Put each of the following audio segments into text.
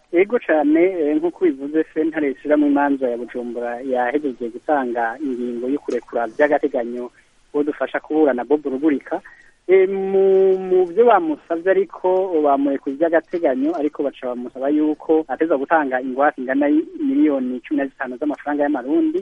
ego cyane nk'uko bivuze sentare ishyiramo imanza ya bujumbura yahejeje gutanga ingingo yo kurekura by'agateganyo uwo dufasha kuburana bob rugurika mu byo bamusabye ariko bamurekuye by'agateganyo ariko baca bamusaba yuko ateza gutanga ingwate ingana miliyoni cumi na zitanu z'amafaranga y'amarundi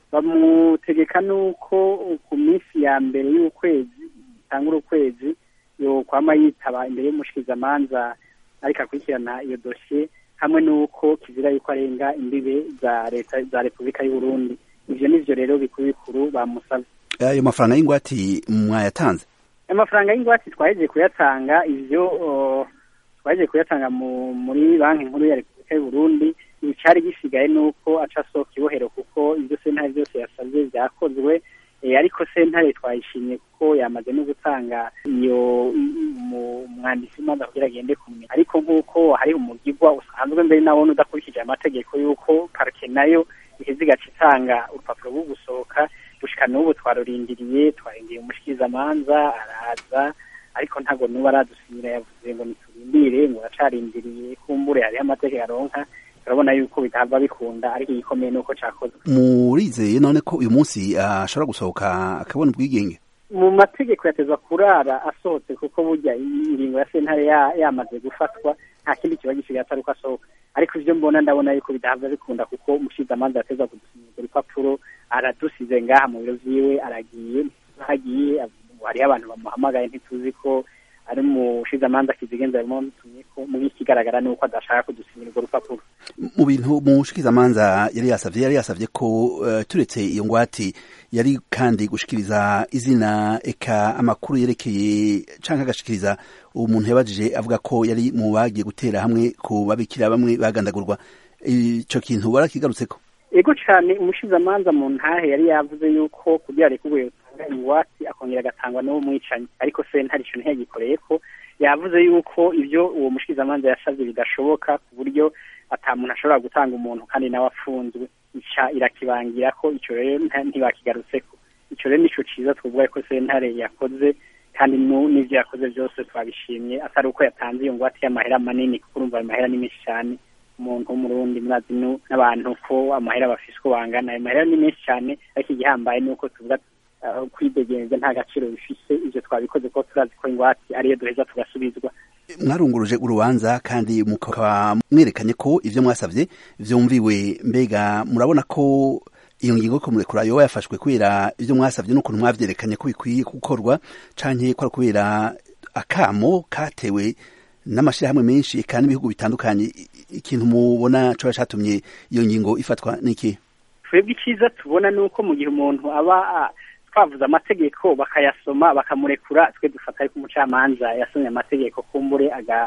bamutegeka n'uko ku minsi ya mbere y'ukwezi itangura ukwezi yokwama yitaba imbere y'umushikirizamanza ariko akurikirana iyo dosiye hamwe n'uko kizira yuko arenga imbibe za leta za repubulika y'u Burundi ivyo nivyo rero bikuru bikuru bamusabye ayo mafaranga y'ingwati mwayatanze amafaranga y'ingwate twahejeje kuyatanga ivyo twahejeje kuyatanga muri banki nkuru ya repubulika y'u Burundi icari gisigaye nuko aca asohoka ibohero kuko ivyo sentare vyose yasavye vyakozwe ariko sentare twayishimye kuko yamaze no gutanga iyo umwanditsi w'imanza kugira agende kumwe ariko nk'uko hari umugigwa usanzwe mbere nabona udakurikije amategeko y'uko parike nayo iheze igaca itanga urupapuro rwo gusohoka gushika n'ubu twarurindiriye twarindiriye umushikirizamanza araza ariko ntabwo n'ubu aradusinyira yavuze ngo niturindire ngo aracarindiriye kumbure hariho amategeko aronka turabona yuko bitava bikunda ariko igikomeye nuko cakozwe murizeye none ko uyu munsi ashobora gusohoka akabona ubwigenge mu mategeko yatezwa kurara asohotse kuko burya ingingo ya sentare yamaze gufatwa nta kindi kiba gisigaye atari uko asohoka ariko ivyo mbona ndabona yuko bidahava bikunda kuko umushikizamanza yatezwa kudusinyira urupapuro aradusize ngaha mu biro vyiwe aragiye hagiye hariho abantu bamuhamagaye ntituzi ko ari umushikizamanza kizigenza arimo mutumyeko muri ikigaragara ni uko adashaka kudusinyira urwo rupapuro mu bintu umushikizamanza yari yasavye yari yasavye ko uh, turetse iyo ngwati yari kandi gushikiriza izina eka amakuru yerekeye canke agashikiriza umuntu yabajije avuga ko yari mu bagiye gutera hamwe ku babikira bamwe bagandagurwa ico kintu barakigarutseko ego cane umushikizamanza mu ntahe yari yavuze yuko kugira rekurwe yotanga ingwati akongera agatangwa n'uwo mwicanyi ariko sentare ico ntiyagikoreyeko yavuze yuko ivyo uwo mushikizamanza yasavye bidashoboka ku buryo ata muntu ashobora gutanga umuntu kandi nawe afunzwe ica irakibangira ko ico rero ntibakigarutseko ico rero nico ciza twovuga ko sentare yakoze kandi n'ivyo yakoze vyose twabishimye atari uko yatanze iyo ngwate y'amahera manini kuko urumva ayo mahera ni menshi cane umuntu w'umurundi murazi n'abantu ko amahera bafise uko bangana ayo mahera ni menshi cane ariko igihambaye ni uko tuvuga kwidegenza nta gaciro bifise ivyo twabikoze ko turazi ko ingwate ariyo duheza tugasubizwa mwarunguruje urubanza kandi mukaba mwerekanye ko ivyo mwasavye vyumviwe mbega murabona ko iyo ngingo ko murekura yoba yafashwe kubera ivyo mwasavye n'ukuntu mwavyerekanye ko bikwiye gukorwa canke ko kubera akamo katewe n'amashirahamwe menshi eka n'ibihugu bitandukanye ikintu mubona coba catumye iyo ngingo ifatwa n'iki twebwe iciza tubona nuko mu gihe umuntu aba twavuze amategeko bakayasoma bakamurekura twe dufata ariko umucamanza yasomye amategeko kumbure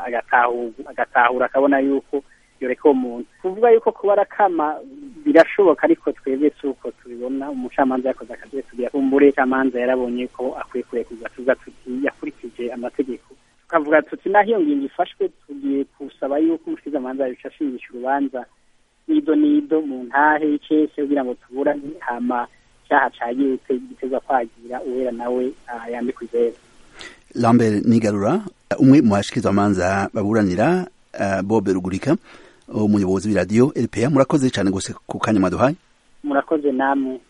agatahura akabona yuko yoreka uwo muntu kuvuga yuko kuba arakama birashoboka ariko twebwe si uko tubibona umucamanza yakoze akazi tugira kumbure umucamanza yarabonye ko akwiye kurekurwa tuvuga tuti yakurikije amategeko tukavuga tuti naho iyo ngingo ifashwe tugiye kusaba yuko umushikizamanza yabica ashingisha urubanza nido nido mu ntahe y'icese kugira ngo tuburane hama cyaha cagirutse giteza kwagira uwera nawe yambikwa izera lambert nigarura umwe mu bashikizamanza baburanira bobe rugurika umuyobozi w'iradiyo rpa murakoze cyane gose ku kanya mwaduhaye murakoze namwe